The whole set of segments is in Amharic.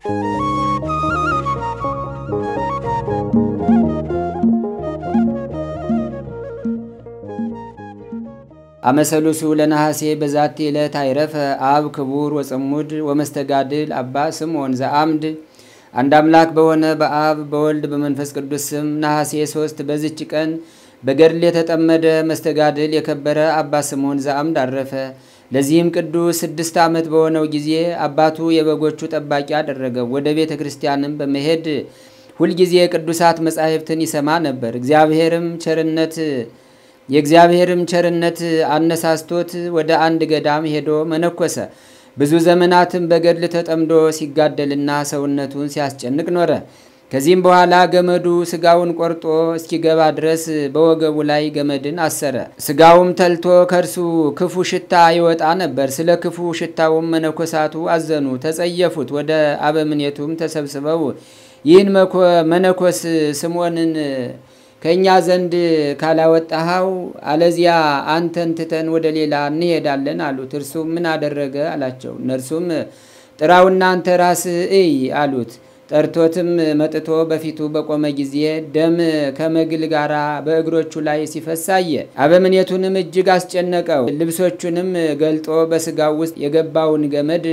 አመሰሉሱ ለነሐሴ በዛቲ ዕለት አይረፈ አብ ክቡር ወጽሙድ ወመስተጋድል አባ ስምዖን ዘአምድ። አንድ አምላክ በሆነ በአብ በወልድ በመንፈስ ቅዱስ ስም ነሐሴ ሶስት በዚች ቀን በገድል የተጠመደ መስተጋድል የከበረ አባ ስምዖን ዘአምድ አረፈ። ለዚህም ቅዱስ ስድስት ዓመት በሆነው ጊዜ አባቱ የበጎቹ ጠባቂ አደረገው። ወደ ቤተ ክርስቲያንም በመሄድ ሁልጊዜ ቅዱሳት መጻሕፍትን ይሰማ ነበር። እግዚአብሔርም ቸርነት የእግዚአብሔርም ቸርነት አነሳስቶት ወደ አንድ ገዳም ሄዶ መነኮሰ። ብዙ ዘመናትም በገድል ተጠምዶ ሲጋደልና ሰውነቱን ሲያስጨንቅ ኖረ። ከዚህም በኋላ ገመዱ ስጋውን ቆርጦ እስኪገባ ድረስ በወገቡ ላይ ገመድን አሰረ። ስጋውም ተልቶ ከእርሱ ክፉ ሽታ ይወጣ ነበር። ስለ ክፉ ሽታውም መነኮሳቱ አዘኑ፣ ተጸየፉት። ወደ አበምኔቱም ተሰብስበው ይህን መነኮስ ስምዖንን ከእኛ ዘንድ ካላወጣኸው አለዚያ አንተን ትተን ወደ ሌላ እንሄዳለን አሉት። እርሱም ምን አደረገ አላቸው። እነርሱም ጥራውና አንተ ራስህ እይ አሉት። ጠርቶትም መጥቶ በፊቱ በቆመ ጊዜ ደም ከመግል ጋር በእግሮቹ ላይ ሲፈስ አየ። አበምኔቱንም እጅግ አስጨነቀው። ልብሶቹንም ገልጦ በስጋው ውስጥ የገባውን ገመድ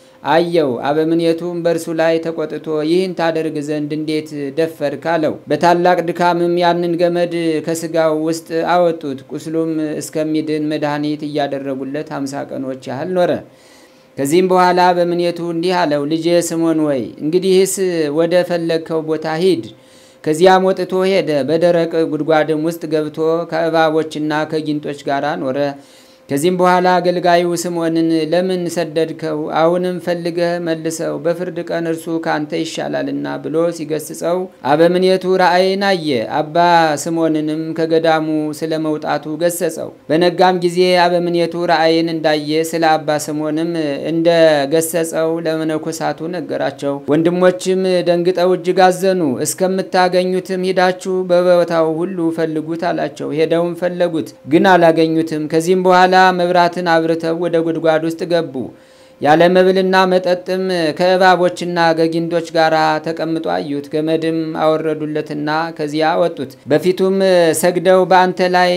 አየው። አበምኔቱም በእርሱ ላይ ተቆጥቶ ይህን ታደርግ ዘንድ እንዴት ደፈርክ አለው። በታላቅ ድካምም ያንን ገመድ ከስጋው ውስጥ አወጡት። ቁስሉም እስከሚድን መድኃኒት እያደረጉለት ሀምሳ ቀኖች ያህል ኖረ። ከዚህም በኋላ አበምኔቱ እንዲህ አለው፣ ልጄ ስምዖን ወይ እንግዲህስ ወደ ፈለግከው ቦታ ሂድ። ከዚያም ወጥቶ ሄደ። በደረቅ ጉድጓድም ውስጥ ገብቶ ከእባቦችና ከጊንጦች ጋር ኖረ። ከዚህም በኋላ አገልጋዩ ስምዖንን ለምን ሰደድከው? አሁንም ፈልገህ መልሰው፣ በፍርድ ቀን እርሱ ካንተ ይሻላልና ብሎ ሲገስጸው አበምኔቱ ራእይን አየ። አባ ስምዖንንም ከገዳሙ ስለ መውጣቱ ገሰጸው። በነጋም ጊዜ አበምኔቱ ራእይን እንዳየ ስለ አባ ስምዖንም እንደ ገሰጸው ለመነኮሳቱ ነገራቸው። ወንድሞችም ደንግጠው እጅግ አዘኑ። እስከምታገኙትም ሂዳችሁ በቦታው ሁሉ ፈልጉት አላቸው። ሄደውም ፈለጉት፣ ግን አላገኙትም። ከዚህም በኋላ መብራትን አብርተው ወደ ጉድጓድ ውስጥ ገቡ። ያለ መብልና መጠጥም ከእባቦችና ከጊንጦች ጋር ተቀምጦ አዩት። ገመድም አወረዱለትና ከዚያ አወጡት። በፊቱም ሰግደው በአንተ ላይ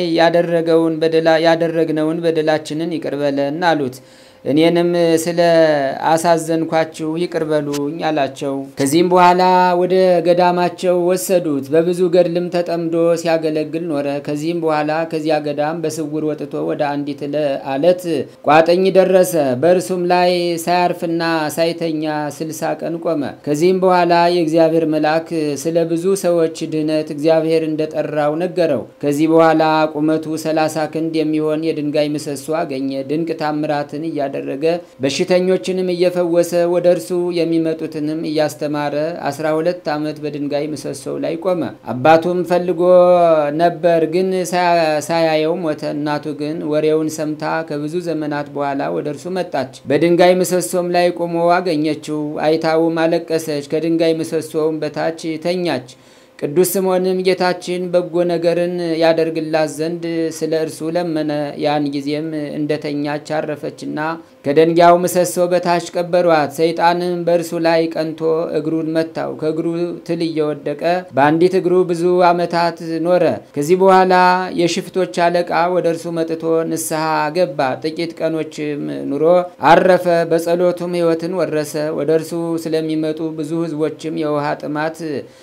ያደረግነውን በደላችንን ይቅር በለን አሉት። እኔንም ስለ አሳዘንኳችሁ ይቅር በሉኝ አላቸው። ከዚህም በኋላ ወደ ገዳማቸው ወሰዱት። በብዙ ገድልም ተጠምዶ ሲያገለግል ኖረ። ከዚህም በኋላ ከዚያ ገዳም በስውር ወጥቶ ወደ አንዲት አለት ቋጥኝ ደረሰ። በእርሱም ላይ ሳያርፍና ሳይተኛ ስልሳ ቀን ቆመ። ከዚህም በኋላ የእግዚአብሔር መልአክ ስለ ብዙ ሰዎች ድህነት እግዚአብሔር እንደጠራው ነገረው። ከዚህ በኋላ ቁመቱ ሰላሳ ክንድ የሚሆን የድንጋይ ምሰሶ አገኘ። ድንቅ ታምራትን እያ ደረገ በሽተኞችንም እየፈወሰ ወደ እርሱ የሚመጡትንም እያስተማረ አስራ ሁለት ዓመት በድንጋይ ምሰሶው ላይ ቆመ። አባቱም ፈልጎ ነበር፣ ግን ሳያየው ሞተ። እናቱ ግን ወሬውን ሰምታ ከብዙ ዘመናት በኋላ ወደ እርሱ መጣች። በድንጋይ ምሰሶም ላይ ቆሞ አገኘችው። አይታውም አለቀሰች። ከድንጋይ ምሰሶውም በታች ተኛች። ቅዱስ ስምዖንም ጌታችን በጎ ነገርን ያደርግላት ዘንድ ስለ እርሱ ለመነ። ያን ጊዜም እንደተኛች አረፈችና ከደንጊያው ምሰሶ በታች ቀበሯት። ሰይጣንም በእርሱ ላይ ቀንቶ እግሩን መታው። ከእግሩ ትል እየወደቀ በአንዲት እግሩ ብዙ ዓመታት ኖረ። ከዚህ በኋላ የሽፍቶች አለቃ ወደ እርሱ መጥቶ ንስሐ ገባ። ጥቂት ቀኖችም ኑሮ አረፈ። በጸሎቱም ሕይወትን ወረሰ። ወደ እርሱ ስለሚመጡ ብዙ ሕዝቦችም የውሃ ጥማት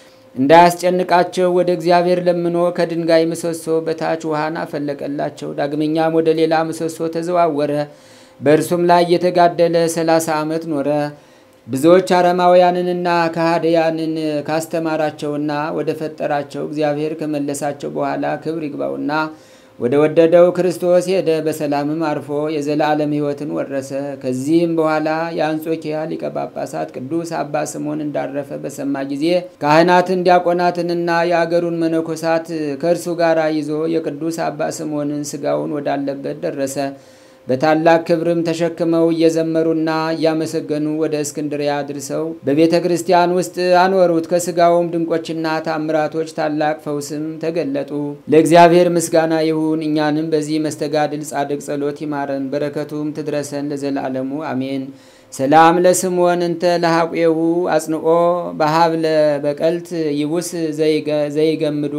እንዳያስጨንቃቸው ወደ እግዚአብሔር ለምኖ ከድንጋይ ምሰሶ በታች ውሃን አፈለቀላቸው። ዳግመኛም ወደ ሌላ ምሰሶ ተዘዋወረ። በእርሱም ላይ የተጋደለ ሰላሳ ዓመት ኖረ። ብዙዎች አረማውያንንና ከሃዲያንን ካስተማራቸውና ወደ ፈጠራቸው እግዚአብሔር ከመለሳቸው በኋላ ክብር ይግባውና ወደ ወደደው ክርስቶስ ሄደ። በሰላምም አርፎ የዘላለም ሕይወትን ወረሰ። ከዚህም በኋላ የአንጾኪያ ሊቀ ጳጳሳት ቅዱስ አባ ስምዖን እንዳረፈ በሰማ ጊዜ ካህናትን፣ ዲያቆናትንና የአገሩን መነኮሳት ከእርሱ ጋር ይዞ የቅዱስ አባ ስምዖንን ስጋውን ወዳለበት ደረሰ። በታላቅ ክብርም ተሸክመው እየዘመሩና እያመሰገኑ ወደ እስክንድሪያ አድርሰው በቤተ ክርስቲያን ውስጥ አኖሩት። ከስጋውም ድንቆችና ታምራቶች ታላቅ ፈውስም ተገለጡ። ለእግዚአብሔር ምስጋና ይሁን። እኛንም በዚህ መስተጋድል ጻድቅ ጸሎት ይማረን፣ በረከቱም ትድረሰን ለዘላለሙ አሜን። ሰላም ለስምዖን እንተ ለሐቄሁ አጽንኦ በሀብለ በቀልት ይቡስ ዘይገምዶ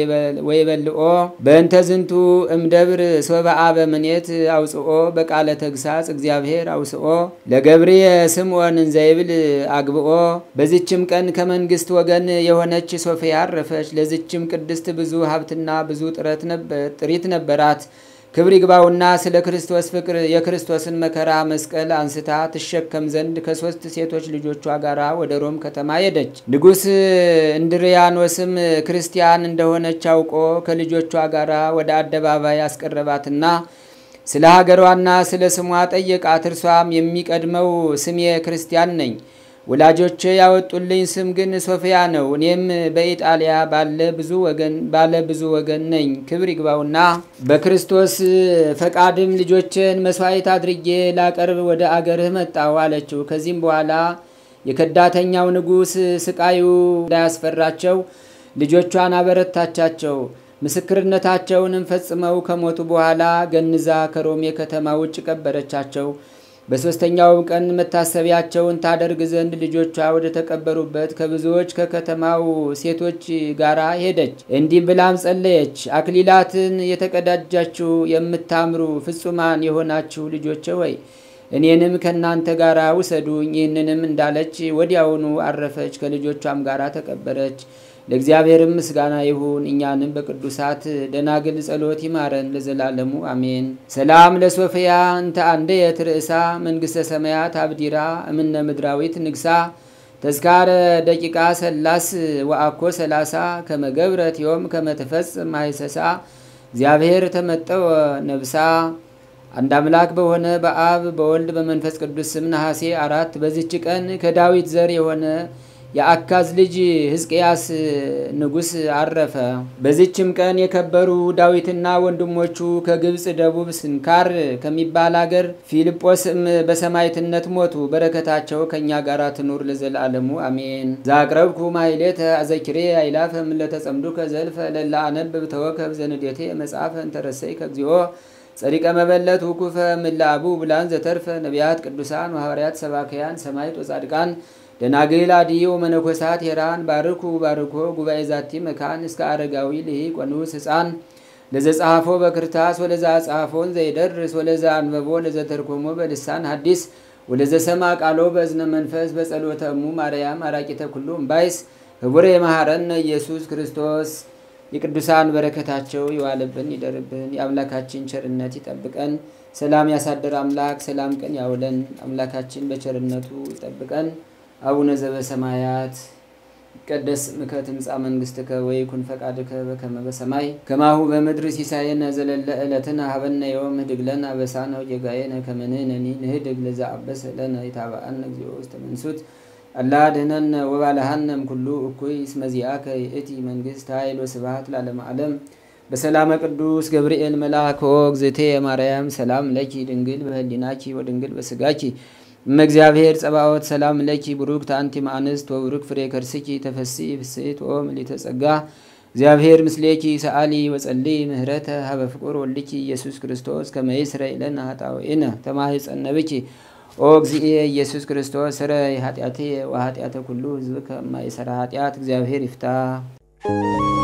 ወይበልኦ በእንተ ዝንቱ እምደብር ሶበአ በምኔት አውፅኦ በቃለ ተግሳጽ እግዚአብሔር አውስኦ ለገብርየ ስምዖን እንዘይብል አግብኦ። በዚችም ቀን ከመንግስት ወገን የሆነች ሶፊያ አረፈች። ለዚችም ቅድስት ብዙ ሀብትና ብዙ ጥሪት ነበራት። ክብር ይግባውና ስለ ክርስቶስ ፍቅር የክርስቶስን መከራ መስቀል አንስታ ትሸከም ዘንድ ከሶስት ሴቶች ልጆቿ ጋር ወደ ሮም ከተማ ሄደች። ንጉሥ እንድሪያኖስም ክርስቲያን እንደሆነች አውቆ ከልጆቿ ጋር ወደ አደባባይ አስቀረባትና ስለ ሀገሯና ስለ ስሟ ጠየቃት። እርሷም የሚቀድመው ስሜ ክርስቲያን ነኝ ወላጆቼ ያወጡልኝ ስም ግን ሶፊያ ነው። እኔም በኢጣሊያ ባለ ብዙ ወገን ባለ ብዙ ወገን ነኝ። ክብር ይግባውና በክርስቶስ ፈቃድም ልጆችን መስዋዕት አድርጌ ላቀርብ ወደ አገርህ መጣሁ አለችው። ከዚህም በኋላ የከዳተኛው ንጉሥ ስቃዩ እንዳያስፈራቸው ልጆቿን አበረታቻቸው። ምስክርነታቸውንም ፈጽመው ከሞቱ በኋላ ገንዛ ከሮሜ ከተማ ውጭ ቀበረቻቸው። በሦስተኛውም ቀን መታሰቢያቸውን ታደርግ ዘንድ ልጆቿ ወደ ተቀበሩበት ከብዙዎች ከከተማው ሴቶች ጋር ሄደች። እንዲህ ብላም ጸለየች። አክሊላትን የተቀዳጃችሁ የምታምሩ ፍጹማን የሆናችሁ ልጆቼ ወይ እኔንም ከእናንተ ጋር ውሰዱኝ። ይህንንም እንዳለች ወዲያውኑ አረፈች፣ ከልጆቿም ጋር ተቀበረች። ለእግዚአብሔርም ምስጋና ይሁን። እኛንም በቅዱሳት ደናግል ጸሎት ይማረን ለዘላለሙ አሜን። ሰላም ለሶፊያ እንተ አንደየት ርእሳ መንግሥተ ሰማያት አብዲራ እምነ ምድራዊት ንግሳ ተዝካረ ደቂቃ ሰላስ ወአኮ ሰላሳ ከመገብረት ዮም ከመትፈጽም ማይሰሳ እግዚአብሔር ተመጠወ ነብሳ። አንድ አምላክ በሆነ በአብ በወልድ በመንፈስ ቅዱስ ስም ነሐሴ አራት በዚች ቀን ከዳዊት ዘር የሆነ የአካዝ ልጅ ሕዝቅያስ ንጉሥ አረፈ። በዚችም ቀን የከበሩ ዳዊትና ወንድሞቹ ከግብፅ ደቡብ ስንካር ከሚባል አገር ፊልጶስም በሰማዕትነት ሞቱ። በረከታቸው ከእኛ ጋር ትኑር ለዘላለሙ አሜን። ዛቅረብኩ ማይሌተ አዘኪሬ አይላፈም ለተጸምዱከ ዘልፈ ለላ አነብብ ተወከብ ዘንዴቴ መጽሐፈ እንተረሰይ ከግዚኦ ጸዲቀ መበለት ውኩፈ ምላቡ ብላን ዘተርፈ ነቢያት ቅዱሳን ሐዋርያት ሰባክያን ሰማዕት ወጻድቃን ደናግል አድዮ መነኮሳት ሄራን ባርኩ ባርኮ ጉባኤ ዛቲ መካን እስከ አረጋዊ ልሂቅ ወንዑስ ሕፃን ለዘጸሐፎ በክርታስ ወለዛ ጸሐፎን ዘይደርስ ወለዛ አንበቦ ለዘተርኮሞ በልሳን ሐዲስ ወለዘሰማ ቃሎ በእዝነ መንፈስ በጸሎተ እሙ ማርያም አራቂተ ኩሉ እምባይስ ህቡረ የመሐረነ ኢየሱስ ክርስቶስ የቅዱሳን በረከታቸው ይዋልብን ይደርብን። የአምላካችን ቸርነት ይጠብቀን። ሰላም ያሳደር አምላክ ሰላም ቀን ያውለን። አምላካችን በቸርነቱ ይጠብቀን። አቡነ ዘበሰማያት ይትቀደስ ስምከ ትምጻእ መንግሥትከ ወይኩን ፈቃድከ በከመ በሰማይ ከማሁ በምድር ሲሳየነ ዘለለ ዕለትነ ሀበነ ዮም ህድግ ለነ አበሳነ ወጌጋየነ ከመ ንሕነኒ ንህድግ ለዘአበሰ ለነ ኢታብአነ እግዚኦ ውስተ መንሱት አላ ድኅነነ ወባልሐነም ኩሉ እኩይ እስመ ዚአከ ይእቲ መንግሥት ኃይል ወስብሐት ለዓለመ ዓለም በሰላመ ቅዱስ ገብርኤል መልአክ እግዝእቴ ማርያም ሰላም ለኪ ድንግል በህሊናኪ ወድንግል በስጋኪ እመ እግዚአብሔር ጸባኦት ሰላም ለኪ ቡሩክት አንቲ እምአንስት ወቡሩክ ፍሬ ከርስኪ ተፈሥሒ ፍሥሕት ኦ ምልዕተ ጸጋ እግዚአብሔር ምስሌኪ ሰአሊ ወጸልይ ምህረተ ሀበ ፍቁር ወልድኪ ኢየሱስ ክርስቶስ ከመ ይስረይ ለነ ኃጣውኢነ ተማኅፀነ ብኪ ኦ እግዚእየ ኢየሱስ ክርስቶስ ስረይ ኃጢአቴ ወኃጢአተ ኩሉ ሕዝብ ከማይሰራ ኃጢአት እግዚአብሔር ይፍታ።